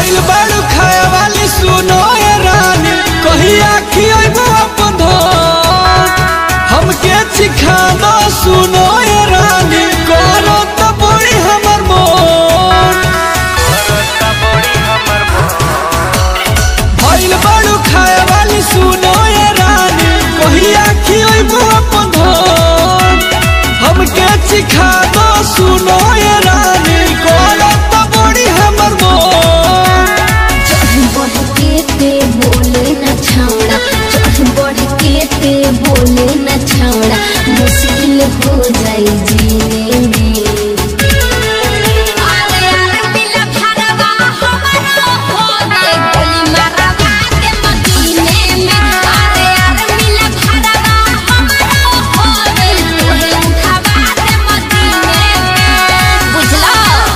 भइल बाड़ू खाए वाली सुनो ए रानी कहिया खियबो अपन धन हमके सिखा दो सुनो ए रानी करो त बड़ी हमर मन भइल बाड़ू खाए वाली सुनो ए रानी कहिया खियबो अपन धन हमके सिखा दो सुनो ए रानी करो त बड़ी हमर मन चढ़ बढ़ के ते बोले न छावड़ा चढ़ बढ़ के ते बोले न छावड़ा मुश्किल हो जाई जीने में अरे अरे मिला भरवा हमारा हो दे गोली मारवा के मदीने में अरे अरे मिला भरवा हमारा हो दे तोहे उठावा दे मदीने में बुझला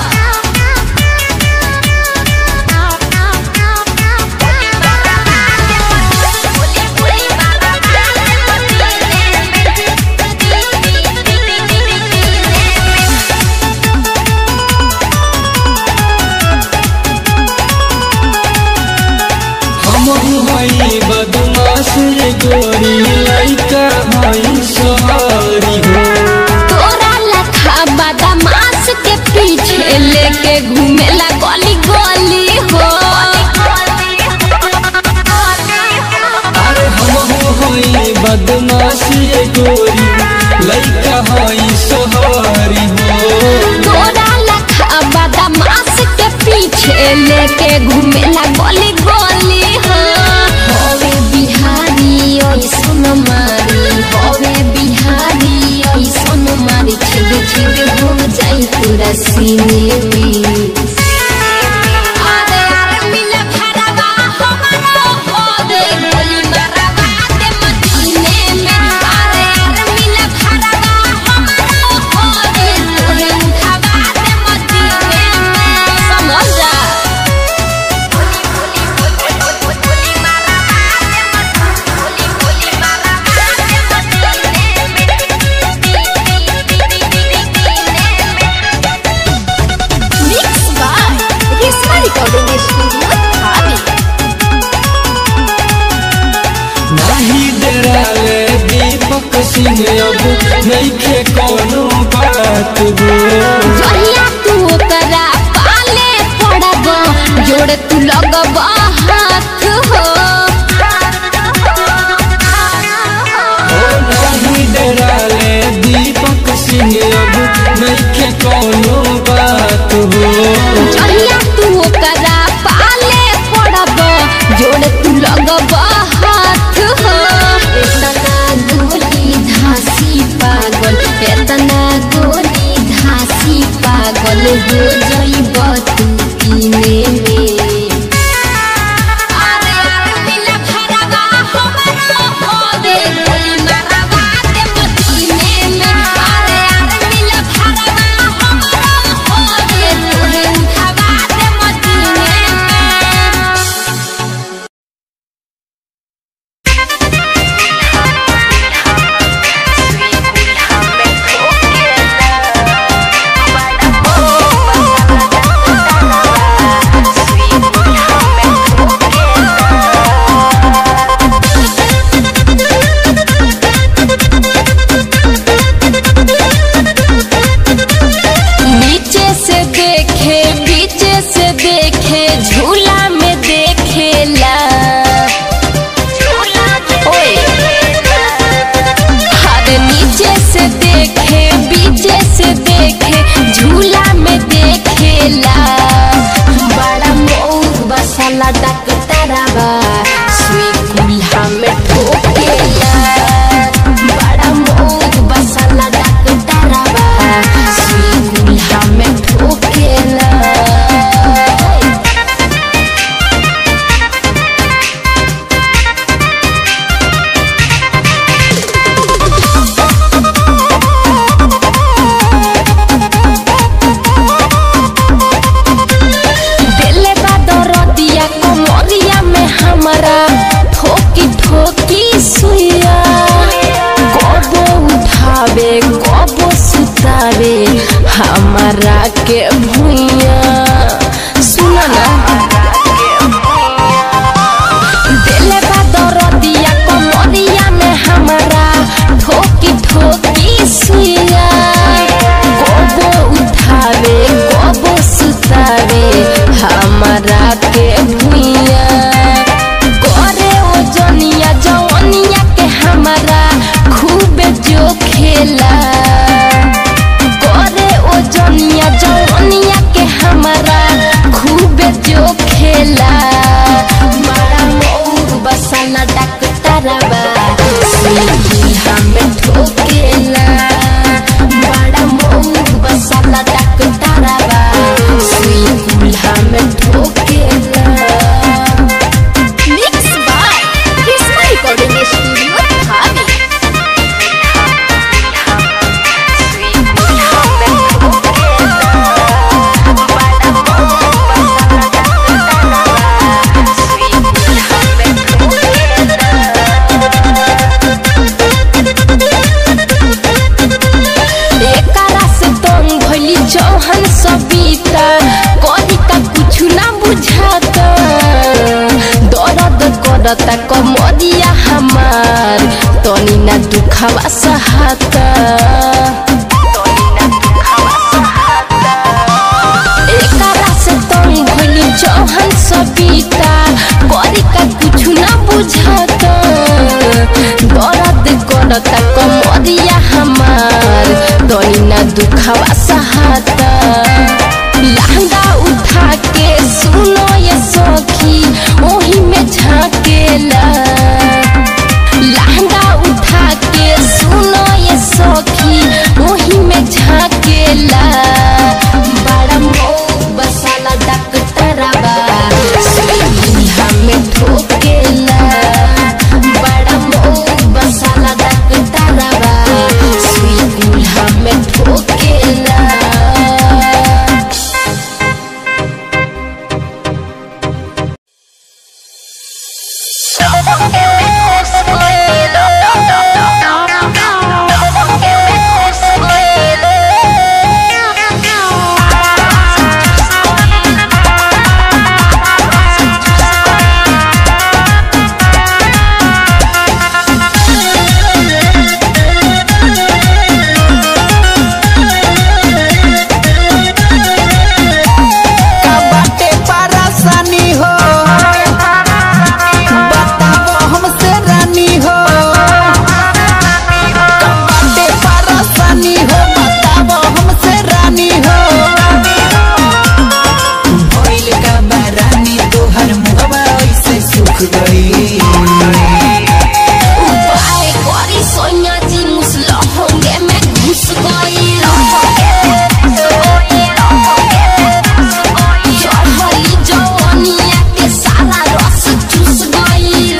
हम हई बदमाश रे गोरी लइका हई सवारी हो तोरा लखा बदमाश के पीछे लेके घूमेला गली गली हो अरे हम हई बदमाश रे गोरी लइका हई सवारी हो तोरा लखा बदमाश के पीछे लेके घूमेला गली गली हो होवे बिहारी ऐसन मारी होवे बिहारी ऐसन मारी छिद छिद हो जाई पूरा सीने में अरे अरे मिला भरवा हमारा हो दे गोली मारवा दे मदीने में अरे अरे मिला भरवा हमारा हो दे तोहे उठावा दे मदीने में समझ जा mix by Rishma recording studio थाने नाही डराले दीपक सिंह अब नइखे कोनो बात हो जहिया तू ओकरा पाले पड़ब जोड़ तू लगब हाथ हो ओ नाही डराले दीपक सिंह अब नइखे कोनो बात हो जहिया तू ओकरा पाले पड़ब जोड़ तू लगब हाथ हो एतना गोली धासी पागल एतना गोली धासी पागल हो जाइब तू पीने में अरे अरे मिला भरवा हमारा हो दे गोली मारवा दे मदीने में अरे अरे मिला भरवा हमारा हो दे तोहे उठावा दे मदीने में नीचे से देखे पीछे से देखे झूला में देखेला ओए हर नीचे से देखे पीछे से देखे झूला में देखेला बड़ा मऊ बसला डकतरवा सुई कुल्हा में ठोकेला बड़ा मऊ बसला डकतरवा सुई कुल्हा में ठोकेला दिले बा दरदिया कमरिया में हमारा ठोकी ठोकी सुइया कबो उठावे कबो सुतावे हमारा के भुइया सुना ना करता कमरिया हमार तनी ना दुखावा सहाता एकरा से तंग भइली जहन सबीता करी का कुछु ना बुझाता दर्द करता कमरिया हमार तनी ना दुखावा सहाता लहंगा उठा के सुनो ये सखी ओही में झाकेला लहंगा उठा के सुनो ये सखी ओही में झाकेला बड़ा मो बसाला डॉक्टरवा सुईहा में ठोकेला बड़ा मो बसाला डॉक्टरवा सुईहा में ठोकेला का बाटे परेशानी हो बताओ हमसे रानी हो का बाटे परेशानी हो बताओ हमसे रानी हो भइल का बारानी तोहर मुहवा ऐसे सुख गई उपाय करी सोनिया जी मुसलो होंगे मैं घुस गई चढ़ली जवानिया के सारा रस चूस गई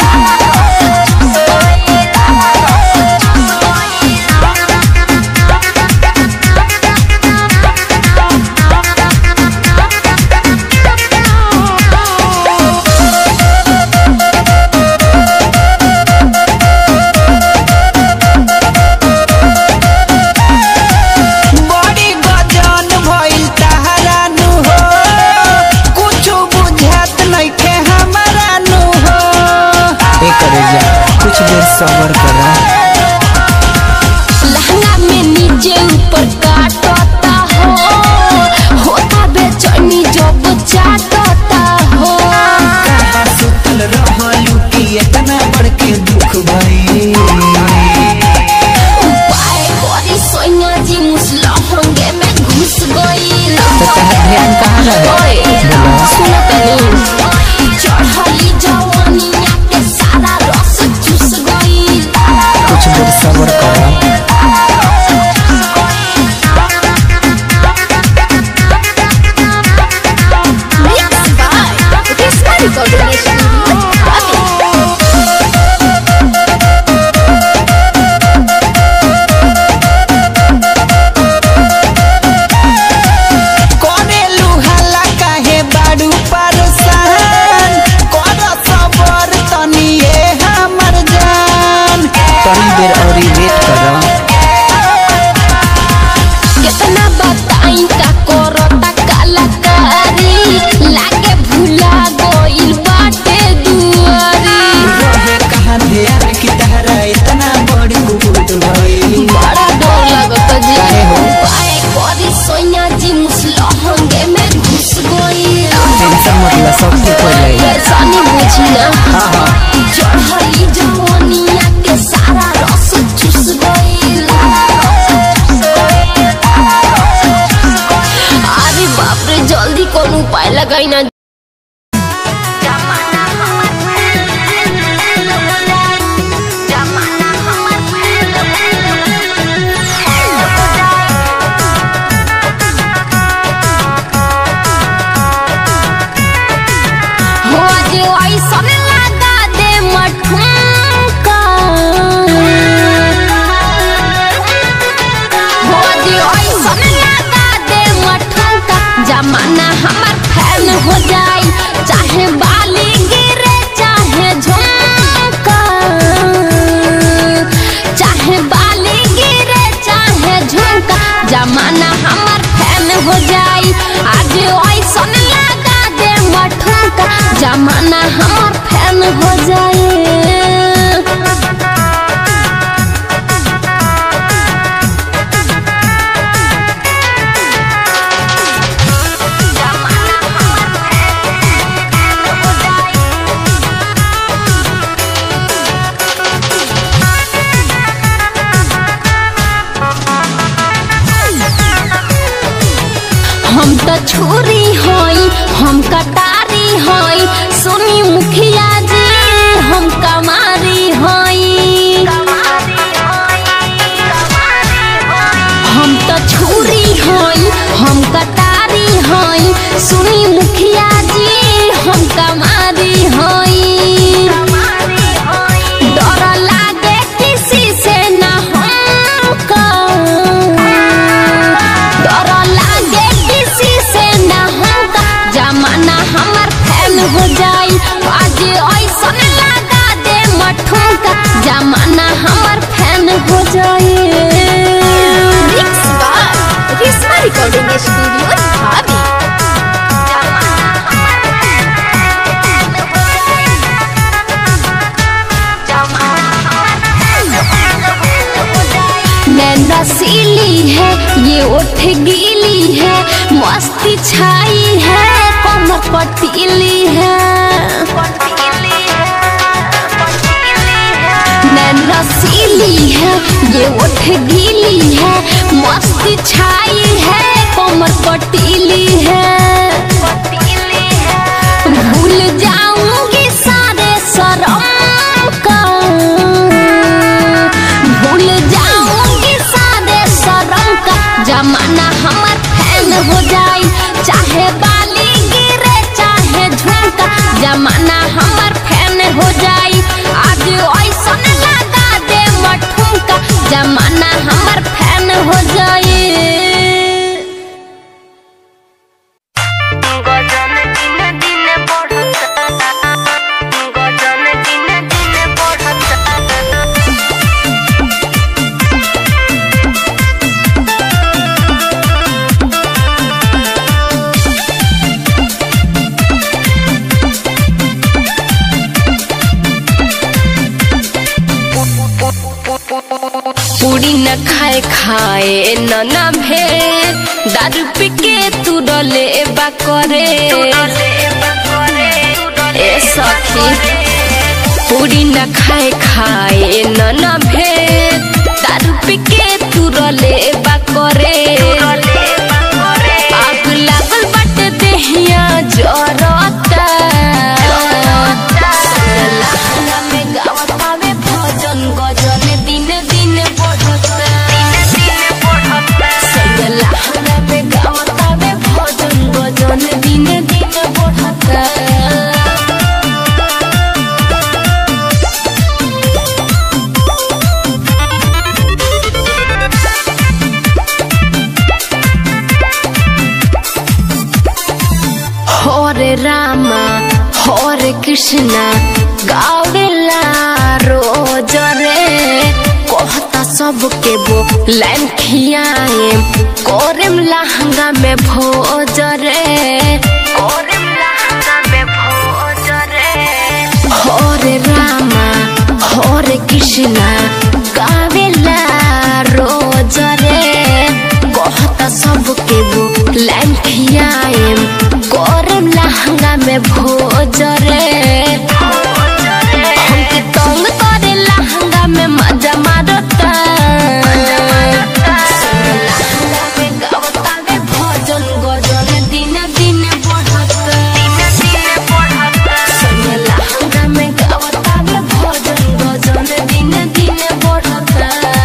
बड़ी गजन भइल तहरानु हो कुछ बुझात नइखे हमरा नु हो एकरे जा कुछ देर सबर करा लहंगा में नीचे ऊपर काटता हो होता बेचैनी जब चाटता हो कहाँ सुतल रहलू कि इतना बड़के दुख भइल उपाय करी सोनिया जी मुसलो होंगे मैं घुस गई ध्यान कहाँ रहे सुन तनी चढ़ली जवानिया के सारा रस चूस गई कुछ देर सबर करा Mixed by Krishna Recording Studio. कोने लुहाला काहे बाड़ू परसान कर सबर तनिए हमर जान तनी देर औरी वेट करा कितना बताई का करता कलाकारी लागे भूला गइल बाटे दुआरी रहे कहाँ ध्यान की तहरा इतना बड़ी कुकुट भइल बड़ा डर लगता जी काहे हो? उपाय करी सोनिया जी मुसलो होंगे मैं घुस गई टेंशन मतलब सब ठीक हो जाएगा परेशानी बुझी ना हाँ हाँ चढ़ली जवानिया के सारा रस चूस गइल अरे बाप रे जल्दी कौन उपाय लगाई ना हो जे ऐसन लगा दे मठुका हो जे ऐसन लगा दे मठुका जमाना हमर फैन हो जाई चाहे बाली गिरे चाहे झुमका चाहे बाली गिरे चाहे झुमका जमाना हमर फैन हो जाई आज ऐसन लगा दे मठुका जमाना हमर फैन हो जाए हम तो छुरी हई हम कटारी हई सुनी मुखिया जी हम कमारी हई हम तो छुरी हई हम कटारी हई सुनी मुखिया जी हम कमारी हई डर लागे किसी से न हमको डर लागे किसी से न हमको जमाना हमर फैन हो जाई आज ऐसन लगा दे मठुका जमाना हमर फैन हो जाई mix by Rishma recording studio भाभी नैन रसीली है ये ओठ गीली है मस्ती छाई है कमर पटीली है नैन रसीली है ये ओठ गीली है मस्ती छाई है कमर पटीली है भूल जाऊंगी सारे शरम का भूल जाऊंगी सारे शरम का जमाना हमर फैन हो जाई चाहे बाली गिरे चाहे झुमका जमाना हमर फैन हो जाई आज ऐसन लगा दे मठुमका जमाना हमर फैन हो जाई गजन दिन दिन बढ़ता गजन दिन दिन बढ़ता पूरी न खाए खाए न ना भे दारू पी के तू डले बा करे ए सखी पूरी न खाए खाए न ना भे दारू पी के तू डले बा करे आग लागल बट देहिया जरता लहंगा में गावत आवे भजन गजन दिन दिन बढ़ता लहंगा में गावत आवे भजन गजन दिन दिन बढ़ता हरे रामा हरे कृष्णा गावेला रोज रे कहता सबके वो लाइन खियाए कोरेम लहंगा में भोज रे कोरेम लहंगा में भोज रे हरे रामा हरे कृष्णा गावेला रोज रे कहता सबके वो लाइन खियाए गरम लहंगा में भोज रे हमके तंग करे लहंगा में मजा मारता लहंगा में गावता वे भजन गजन दिन दिन बढ़ता संगे लहंगा में गावता वे भजन गजन दिन दिन बढ़ता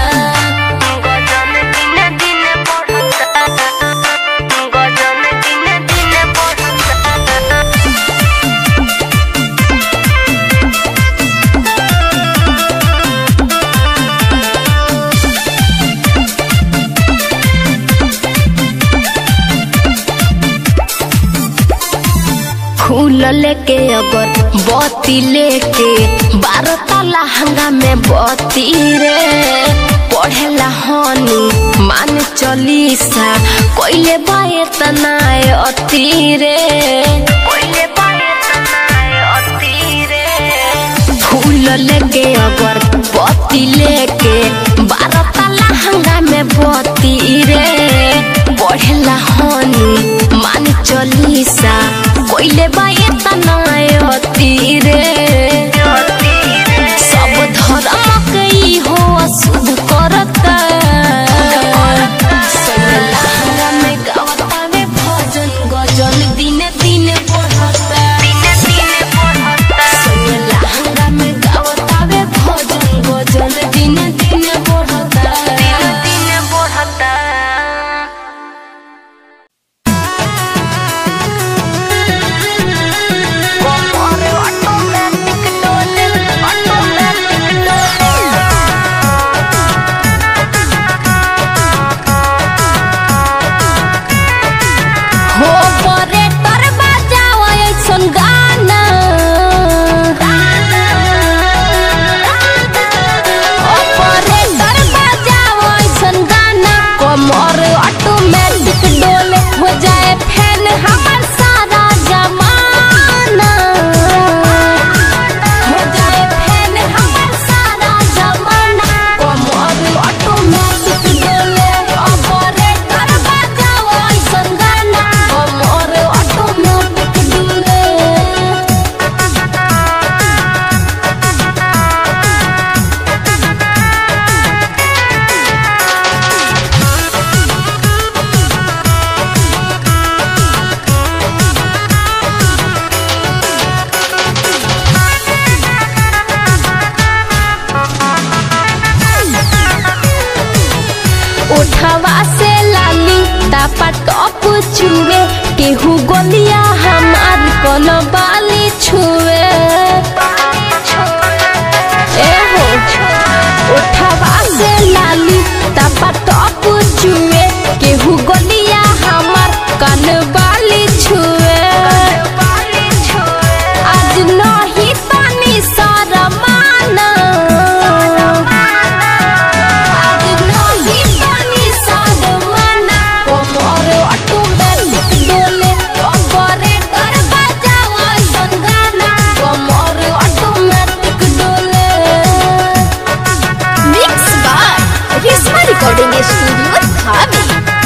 फूल लेके अगर बत्ती लेके बारह लहंगा में बत्ती रे पढ़ेला हनी मान चलीसा कोइले बाए तनाए अती रे कोइले बाए तनाए अती रे लेके अगर पति लेके बारह ताला हंगा में बती रे बढ़ेला हनी मान चलीसा कोइले बाए तनायती रे सब धर्म के ई हो अशुद्ध करता सैया में गावता में भजन गजन दिने दिने बढ़ता सैया में गावता में भजन गजन दिने दिने बढ़ता हो परे तर बजाओ ऐसन गाना ओ परे तर बजाओ ऐसन गाना कमर ऑटोमेटिक डोले हो जाए फैन हमर सारा जमाना हो जाए फैन हमर सारा जमाना कमर ऑटोमेटिक डोले ओ परे तर बजाओ ऐसन गाना कमर ऑटोमेटिक डोले उठवा से लाली तापा टॉप छुए केहू गोलिया हमार कन बाली छुए ए हो उठवा से लाली तापा टॉप छुए केहू गोलिया हमार कन बाली छुए आज नहीं तनी शरमाना आज नहीं तनी शरमाना कमर ऑटोमेटिक डोले ऑपरेटर बजाओ ऐसन गाना कमर ऑटोमेटिक डोले mix by Rishma recording studio धामी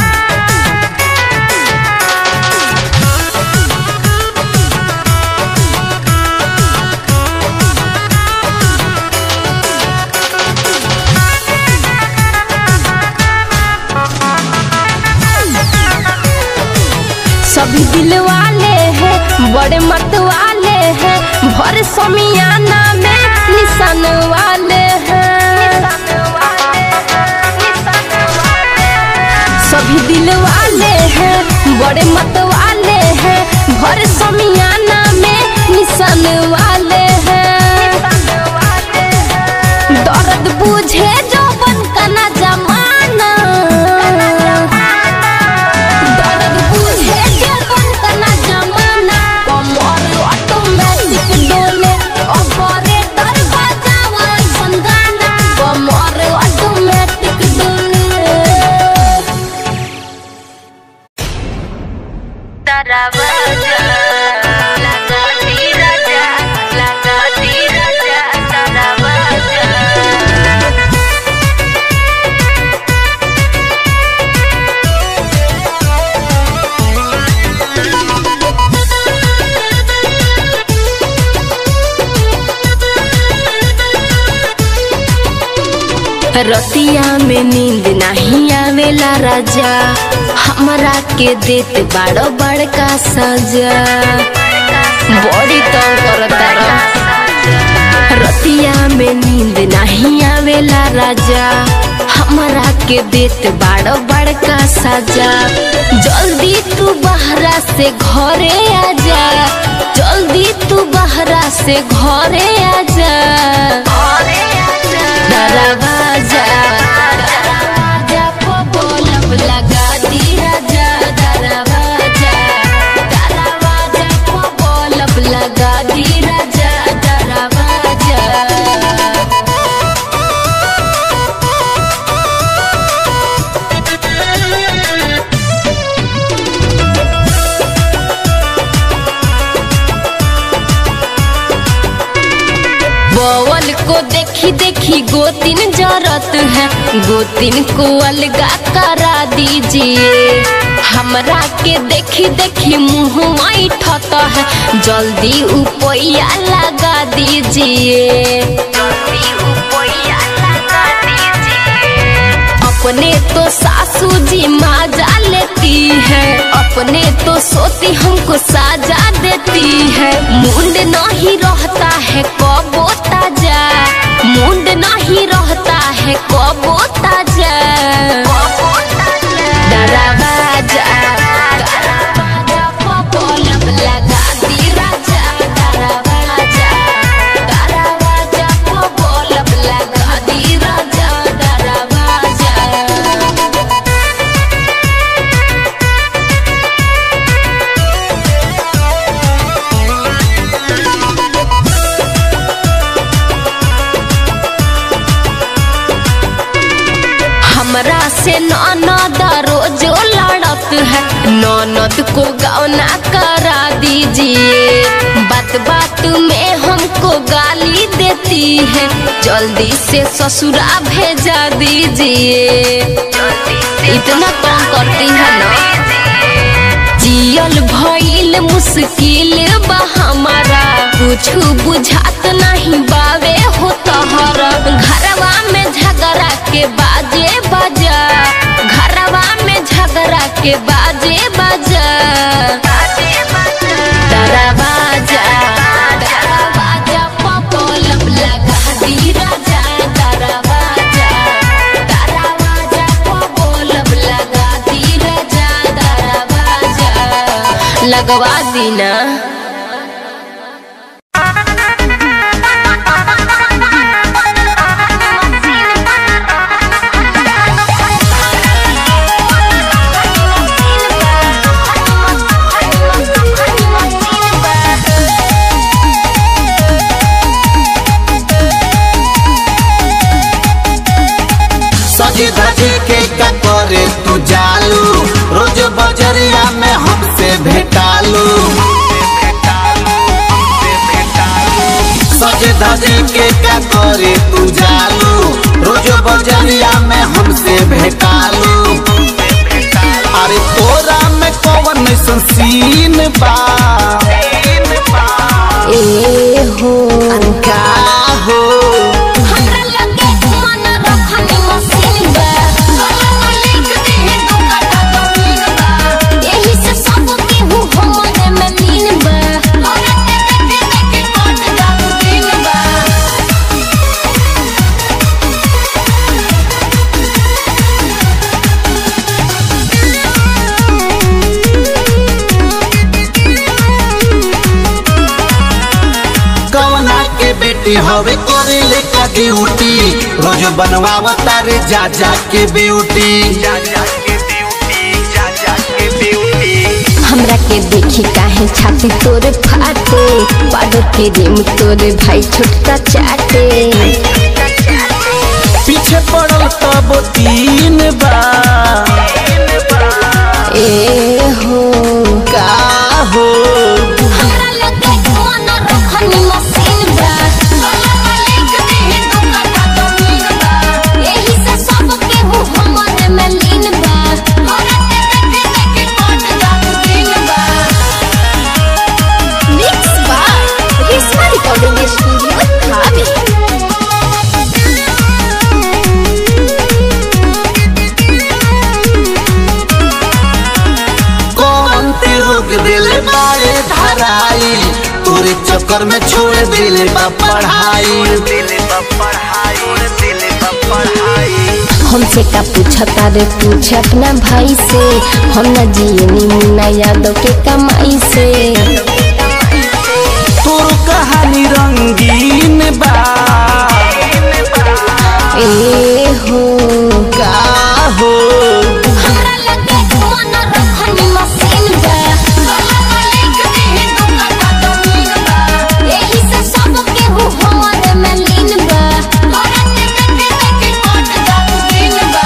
सभी दिल वाले हैं बड़े मत वाले हैं भर समियाना में निशान वाले हैं सभी दिल वाले हैं बड़े मत वाले हैं भर समियाना में निशान वाले हैं दर्द बुझे जो बन का ना जमाना दर्द बुझे जो बन का ना जमाना कमर ऑटोमेटिक डोले ऑपरेटर बजावा ऐसन गाना कमर ऑटोमेटिक डोले Tarabaja, laga tiraja, laga tiraja, tarabaja. रतिया में नींद नहीं आवेला राजा हमरा के देत बाड़ो बड़का सजा बड़ी तंग करता रतिया में नींद नहीं आवेला राजा हमरा के देत बाड़ो बड़का सजा जल्दी तू बहरा से घरे आजा जल्दी तू बहरा से घरे आजा दरवाजा दरवाजा को बोलब लगा दी राजा दरवाजा दरवाजा को बोलब लगा दी राजा दरवाजा बवल देखी देखी गोतिन जरत है गोतिन को अलगा करा दीजिए हमरा के देखी देखी मुँह ठत है जल्दी उपैया लगा दीजिए जल्दी उपैया लगा दीजिए अपने तो सासू जी माजा लेती है अपने तो सोती हमको साजा देती है मुंड नहीं रहता है कबो ताजा मुंड नहीं रहता है कबो ताजा दरवाजा दरवाजा पपलम लगा दी राजा दरवाजा दरवाजा पपलम लगा दी राजा दरवाजा हमरा से ननद रोजो लड़त है ननद को गौना करा दीजिए बात बात में हमको गाली देती है जल्दी से ससुरा भेजा दीजिए इतना कम करती है ना जियल भइल मुश्किल बा हमारा कुछ बुझात नहीं बावे हो तहरा घरवा में झगड़ा के बाजे बजा घरवा में झगड़ा के बाजे बजा दरवाजा दरवाजा पपलम लगा दी राजा दरवाजा दरवाजा पपलम लगा दी राजा दरवाजा लगवा दी ना सजी धजी के का करे तू जालू रोज बजरिया में हमसे भेटालू सज धजी के का करे तू जालू रोज बजरिया में हमसे भेटालू अरे तोरा में कौन ऐसन सीन बा ए हो का हो हमरा लगे मन रखनी मशीन बा लिख दे दो कटा तो मीन बा यही से सब के हूँ हमने में लीन बा औरत के देखे देखे कट जाऊ दिन बा कवना के बेटी हवे करे ले का ड्यूटी रोज बनवावता रे जा जा के ब्यूटी हमरा के देखी काहे छाती तोरे फाटे पाडो के रिम तोरे भाई छोटका चाटे पीछे पड़ल तब तीन बा ए हो का हो हमरा लगे मन रखनी मशीन बा लिख दे दो कटा तो मीन बा यही से सब के हूँ हमने में लीन बा औरत के देखे देखे कट जाऊ दिन बा mix by Rishma recording studio Thawe कौन ते रोक दिले बारे धराई तोरे चक्कर में छोड़ दिले बा पढ़ाई हमसे का पूछता रे पूछ अपना भाई से हम न जियनी मुन्ना यादव के कमाई से तोर कहानी रंगीन बा ए हो का हो हमरा लगे मन रखनी मशीन बा लिख दे दो कटा तो मीन बा यही से सब के हूँ हमरे में लीन बा औरत के देखे देखे कट जाऊ दिन बा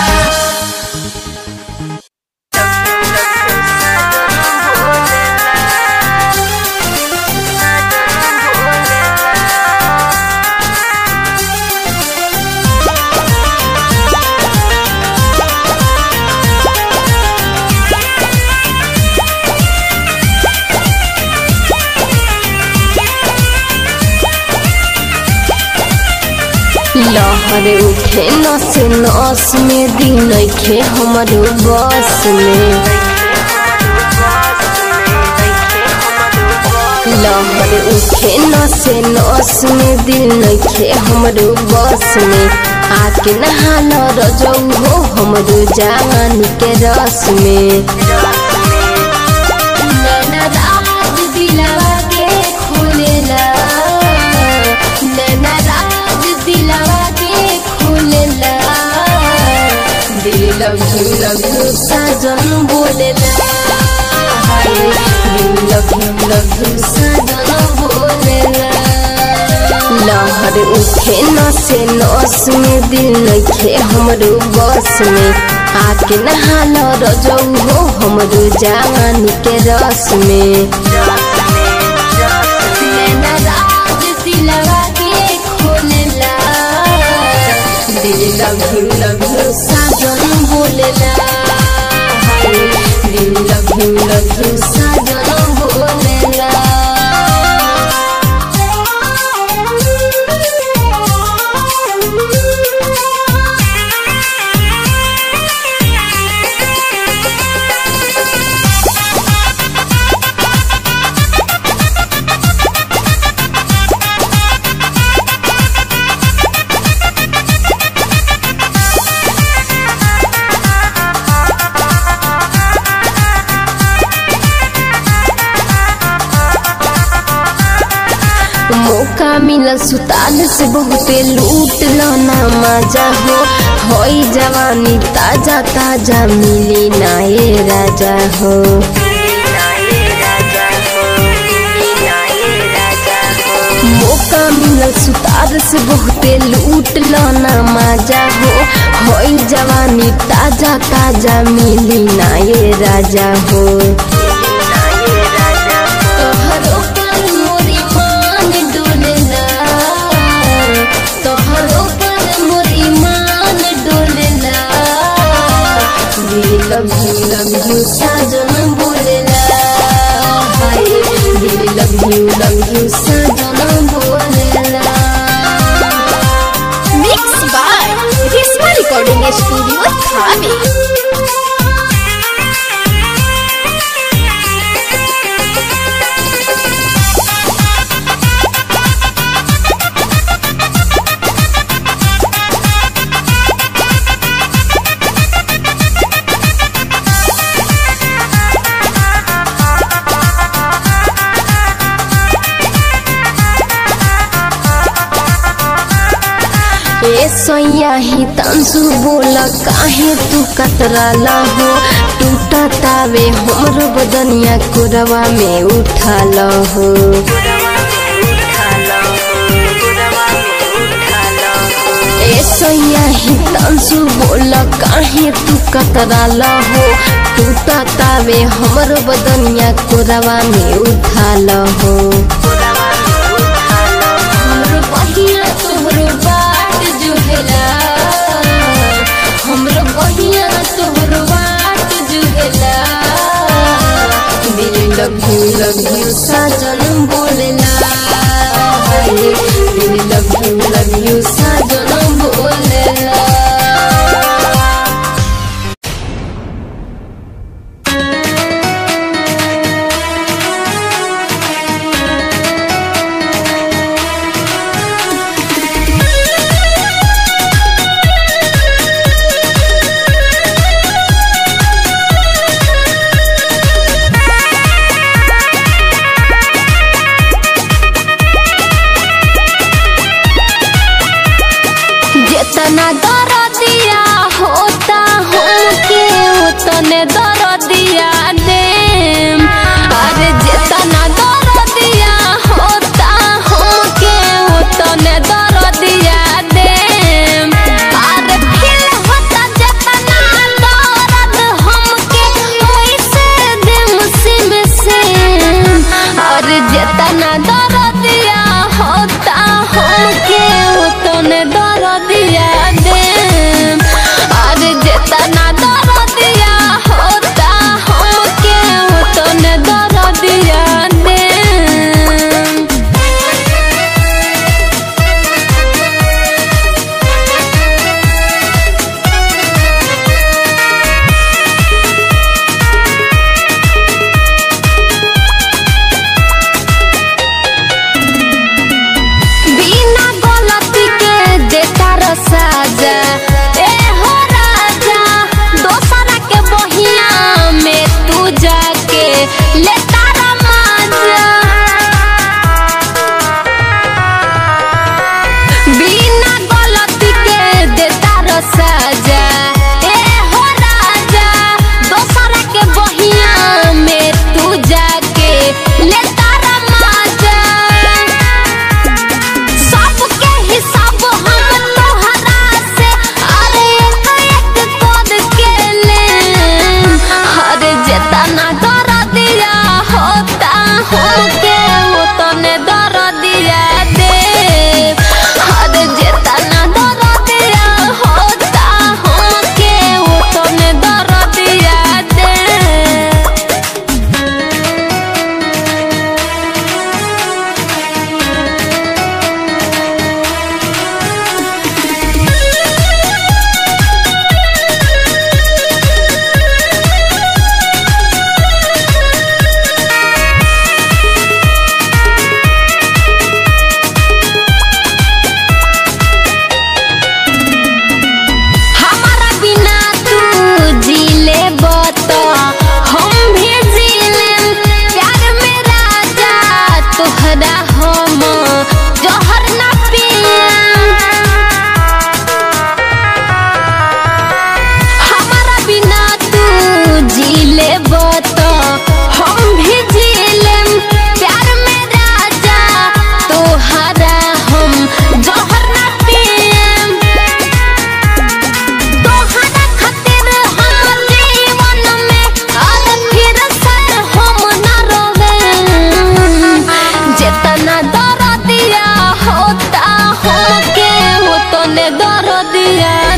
Thank लहर उठे नस नस में दिन नइखे हमरो बस में लहर उठे नस नस में दिल नइखे हमरो बस में आके नहाल रजौ हो हमरो जान के रस में नैना राज दिलवा के खोलेला नैना राज दिलवा के खोलेला दिल लव यू लव यू साजन बोलेला हाय दिल लव यू लव यू साजन बोलेला लहर उठे नसे नस में दिल नइखे हमरो बस में आके नहाल रजौ हो हमरो जान के रस में नैना राज दिलवा के खोलेला दिल लव यू लव यू साजन बोलेला हाय दिल लव यू लव यू साजन बोलेला मौका मिलल सुताल से बहुते लूट लो ना मजा हो होई जवानी ताजा ताजा मिली नाये राजा हो मौका मिलल सुतार से बहुते लूट लो ना मजा हो होई जवानी ताजा ताजा मिली नाये राजा हो तोहरो पर मोरी मान डोलेला तोहरो पर मोरी मान डोलेला दिल लव यू लव यू साजन बोलेला हाय दिल लव यू लव यू साजन बोलेला Mixed by Risma Recording Studio, Thane. ए सोया ही तंसु बोल काहे तू कतराला हो टूटा तावे हमरो बदनिया कुरवा में उठाल हो ए सोया ही तंसु बोल काहे तू कतराला हो टूटा तावे हमरो बदनिया कुरवा में उठाल हो हमरो बहिया तोहरो बाट जुहेला हमरो बहिया तोहरो बाट जुहेला दिल लव यू लव यू साजन बोलेला हाय दिल लव यू लव यू साजन बोलेला जितना दरदिया होता हमके उतने दरदिया देम अरे जितना दरदिया होता हमके उतने दरदिया देम अरे फिर होता जितना दर्द हमके वैसे देम सिम सिम अरे जितना दरदिया होता हमके उतने दरदिया देम अरे जितना दरदिया होता हमके हमके वो तने दर्दिया दे हर जेतना दर्दिया होता हमके वो तने दर्दिया दे हमारा बिना तू जीले बत हम भी जीले प्यार में राजा तोहरा हम जहर ना हमारा बिना तू जीले बत हम भी जीले प्यार में राजा तोहरा हम जहर ना पियम तोहरा खातिर हम जीवन में आज फिर से हम न रोवे जितना दर्दिया होता हमके उतने दर्दिया